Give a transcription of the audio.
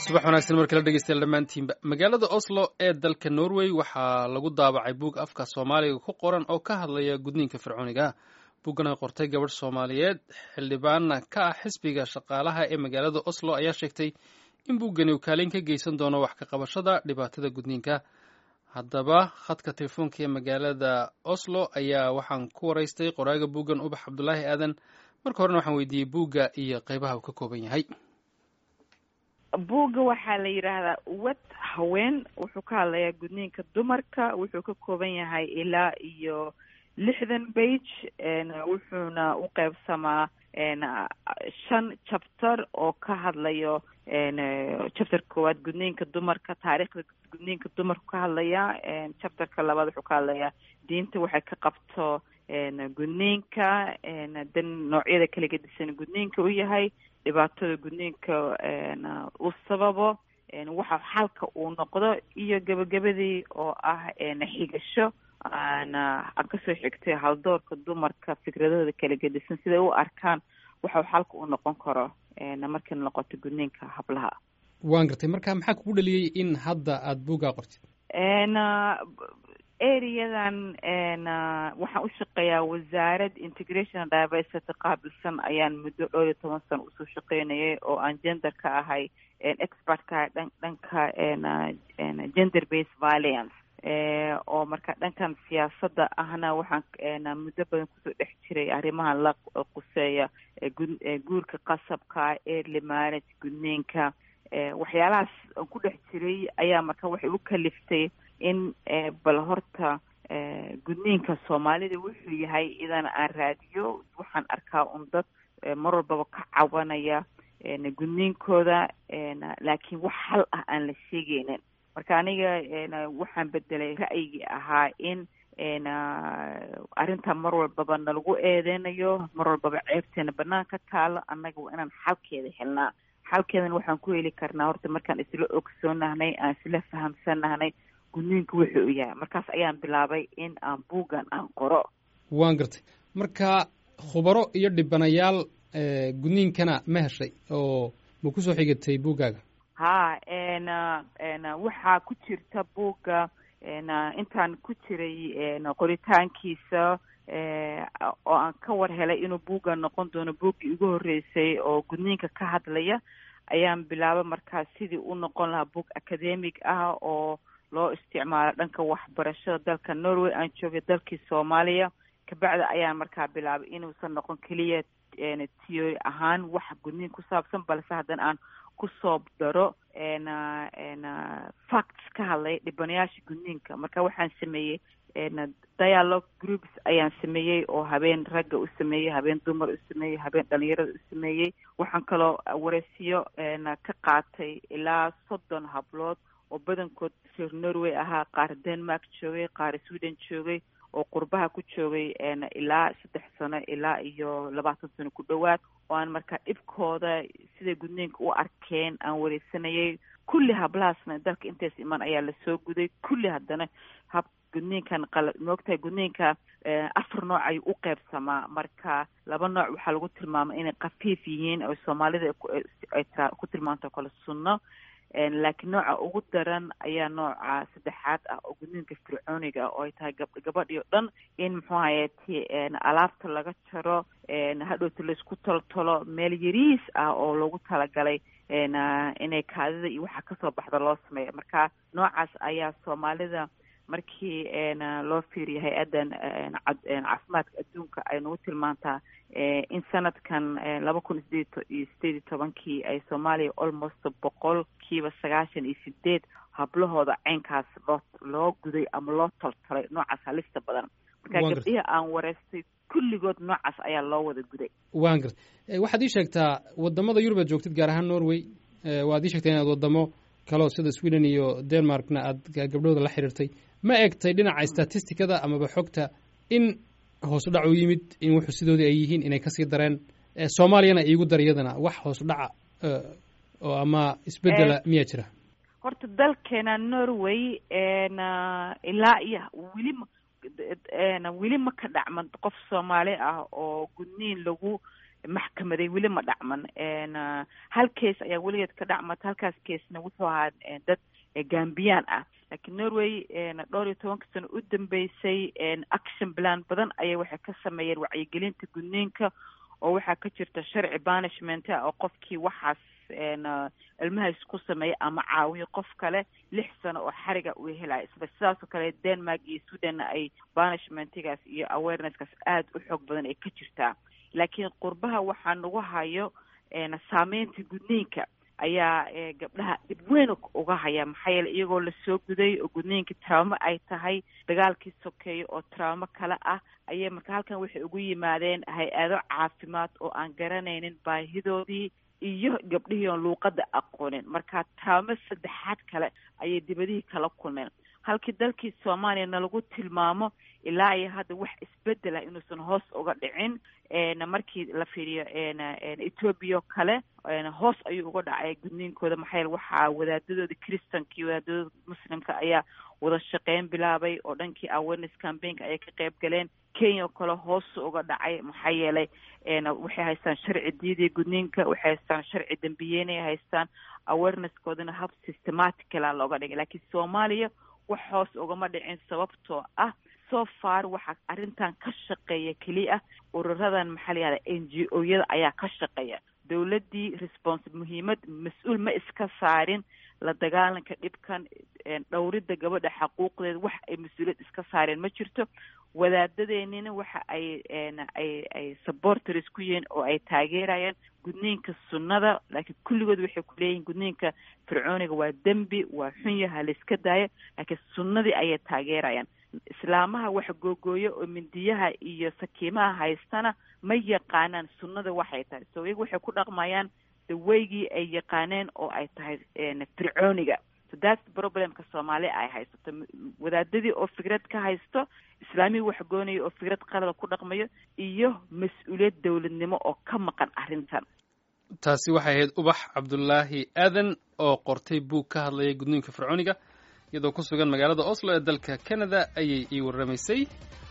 subax wanaagsan mar kale dhegeystayaal dhammaantiinba magaalada oslo ee dalka norway waxaa lagu daabacay buug afka soomaaliga ku qoran oo ka hadlaya gudniinka fircooniga buuggan ay qortay gabadh soomaaliyeed xildhibaanna ka ah xisbiga shaqaalaha ee magaalada oslo ayaa sheegtay in buuggani uu kaalin ka geysan doono wax ka qabashada dhibaatada gudniinka haddaba khadka telefoonka ee magaalada oslo ayaa waxaan ku waraystay qoraaga buuggan ubax cabdulaahi aadan marka horena waxaan weydiiyey buugga iyo qeybaha uu ka kooban yahay buugga waxaa la yidhaahdaa wad haween wuxuu ka hadlayaa gudniinka dumarka wuxuu ka kooban yahay ilaa iyo lixdan bage wuxuuna u qeybsamaa shan chapter oo ka hadlayo chapter koowaad gudniinka dumarka taariikhda gudniinka dumarku ka hadlaya chapterka labaad wuxuu ka hadlayaa diinta waxay ka qabto gudniinka dan noocyada kala gedisan gudniinka u yahay dhibaatada gudniinka uu sababo waxa xalka uu noqdo iyo gebagabadii oo ah xigasho aan aan kasoo xigtay haldoorka dumarka fikradahooda kala gedisan siday u arkaan waxa xalka uu noqon karo markay noqoto gudniinka hablaha waan gartay marka maxaa kugu dhaliyey in hadda aada buuggaa qortid areadan waxaan u shaqeeyaa wasaarad integration diversity qaabilsan ayaan muddo dhowr iyo toban sano usoo shaqeynayay oo aan gender ka ahay expert ka ahay dhan dhanka gender based violence oo marka dhankan siyaasadda ahna waxaan muddo badan kusoo dhex jiray arrimahan la quseeya guurka qasabka early marriage gudniinka waxyaalahaas aan ku dhex jiray ayaa marka waxay u kaliftay in bal horta gudniinka soomaalida wuxuu yahay idan aan raadiyo waxaan arkaa un dad mar walbaba ka cabanaya gudniinkooda laakiin wax hal ah aan la sheegeynin marka aniga waxaan bedelay ra'yigii ahaa in arrinta mar walbaba nalagu eedeynayo mar walbaba ceebteena banaan ka taalo annaga waa inaan xalkeeda helnaa xalkeedana waxaan ku heli karnaa horta markaan isla ogsoonahnay aan isla fahamsanahnay gudniinka wuxuu u yahay markaas ayaan bilaabay in aan buuggan aan qoro waan gartay marka khubaro iyo dhibanayaal gudniinkana ma heshay oo ma kusoo xigatay buuggaaga ha waxaa ku jirta buugga intaan ku jiray qoritaankiisa oo aan ka war helay inuu buugga noqon doono buuggii ugu horreysay oo gudniinka ka hadlaya ayaan bilaabay markaas sidii u noqon lahaa buug academic ah oo loo isticmaalo dhanka waxbarashada dalka norway aan joogay dalkii soomaaliya kabacdi ayaan markaa bilaabay inuusan noqon keliya theory ahaan wax gudniin ku saabsan balse haddana aan kusoo daro facts ka hadlay dhibanayaasha gudniinka marka waxaan sameeyey dialogue groups ayaan sameeyey oo habeen ragga u sameeyey habeen dumar u sameeyey habeen dhalinyarada u sameeyey waxaan kaloo wareysiyo ka qaatay ilaa soddon hablood oo badankood reer norway ahaa qaar denmark joogay qaar sweden joogay oo qurbaha ku joogay ilaa saddex sano ilaa iyo labaatan sano ku dhowaad oo aan markaa dhibkooda siday gudniinka u arkeen aan wareysanayay kulli hablahaasna dalka intays iman ayaa lasoo guday kulli haddana hab gudniinkan qala moogtahay gudniinka afar nooc ayuu u qeybsamaa marka laba nooc waxaa lagu tilmaamay inay khafiif yihiin oo soomaalida ay ku tilmaanto kale sunno laakiin nooca ugu daran ayaa nooca saddexaad ah oo gudniinka fircooniga ah oo ay tahay gab gabadhii o dhan in muxuu hayati alaabta laga jaro hadhowta laisku toltolo meel yariis ah oo loogu talagalay inay kaadida iyo waxa kasoo baxda loo sameeyo marka noocaas ayaa soomaalida markii loo fiiriyo hay-addan caafimaadka adduunka ay nagu tilmaantaa in sanadkan laba kun sideed iyo sideed iyo tobankii ay soomaaliya almost boqol kiiba sagaashan iyo sideed hablahooda ceynkaas loo loo guday ama loo toltolay noocaas halista badan marka gabdhihi aan wareystay kulligood noocaas ayaa loo wada guday waan gartay waxaad ii sheegtaa wadamada yurub aad joogtid gaar ahaan norway waad ii sheegtay inaad wadamo kaleo sida sweden iyo denmarkna aad gabdhahooda la xiriirtay ma egtay dhinaca statisticada amaba xogta in hoos u dhac u yimid in wuxuu sidoodii ay yihiin inay kasii dareen soomaaliyana iigu dar iyadana wax hoos u dhaca oo ama isbedela miyaa jira horta dalkeena norway ilaa iyo weli ma weli ma ka dhacman qof soomaali ah oo gudniin lagu maxkamaday weli ma dhacman hal case ayaa weligeed ka dhacmata halkaas casena wuxuu ahaa dad gambiyaan ah laakiin norway dhowr iyo tobanka sano u dambeysay action plan badan ayay waxay ka sameeyeen wacyigelinta gudniinka oo waxaa ka jirta sharci banishment oo qofkii waxaas ilmahaas ku sameeya ama caawiyo qof kale lix sano oo xariga uu helayo isla sidaasoo kale denmark iyo sudanna ay banishmentigaas iyo awareness-kaas aada u xoog badan ay ka jirtaa laakiin qurbaha waxaa nagu hayo saameynta gudniinka ayaa gabdhaha dhib weyn uga haya maxaa yeele iyagoo lasoo guday oo gudniinka traumo ay tahay dagaalkii sokeeyo oo traumo kale ah ayay marka halkan waxay ugu yimaadeen hay-ado caafimaad oo aan garanaynin baahidoodii iyo gabdhihii oon luuqada aqoonin marka traumo saddexaad kale ayay dibadihii kala kulmeen halkii dalkii soomaaliya nalagu tilmaamo ilaa iyo hadda wax isbedela inuusan hoos uga dhicin markii la fiiriyo ethoobia o kale hoos ayuu uga dhacay gudniinkooda maxaa yeele waxaa wadaadadooda christanka iyo wadaadadooda muslimka ayaa wada shaqeyn bilaabay oo dhankii awareness campaignka ayay ka qayb galeen kenya oo kale hoosu uga dhacay maxaa yeelay waxay haystaan sharci diidiya gudniinka waxay haystaan sharci dambiyeynay haystaan awareness-koodana hab systematicala looga dhigay laakiin soomaaliya wax hoos ugama dhicin sababtoo ah so far waxaa arrintan ka shaqeeya keliya ururadan maxaa la yihahda n g o yada ayaa ka shaqeeya dowladdii response muhiimad mas-uul ma iska saarin la dagaalanka dhibkan dhowridda gabadha xaquuqdeeda wax ay mas-uuliyad iska saareen ma jirto wadaadadeenina waxa ay ay ay supporters ku yihiin oo ay taageerayaan gudniinka sunnada laakiin kulligood waxay ku leeyihin gudniinka fircooniga waa dembi waa xun yaha la iska daayo laakiin sunnadii ayay taageerayaan islaamaha wax googooyo oo mindiyaha iyo sakiimaha haystana ma yaqaanaan sunnada waxay tahay so iyaga waxay ku dhaqmayaan daweygii ay yaqaaneen oo ay tahay fircooniga so that's problemka soomaaliya ay haysato wadaadadii oo fikrad ka haysto islaamihii wax goonaya oo fikrad qalada ku dhaqmayo iyo mas-uuliyad dowladnimo oo ka maqan arrintan taasi waxay ahayd ubax cabdulaahi aadan oo qortay buug ka hadlaya gudniinka fircooniga iyadoo ku sugan magaalada oslo ee dalka canada ayay ii warramaysay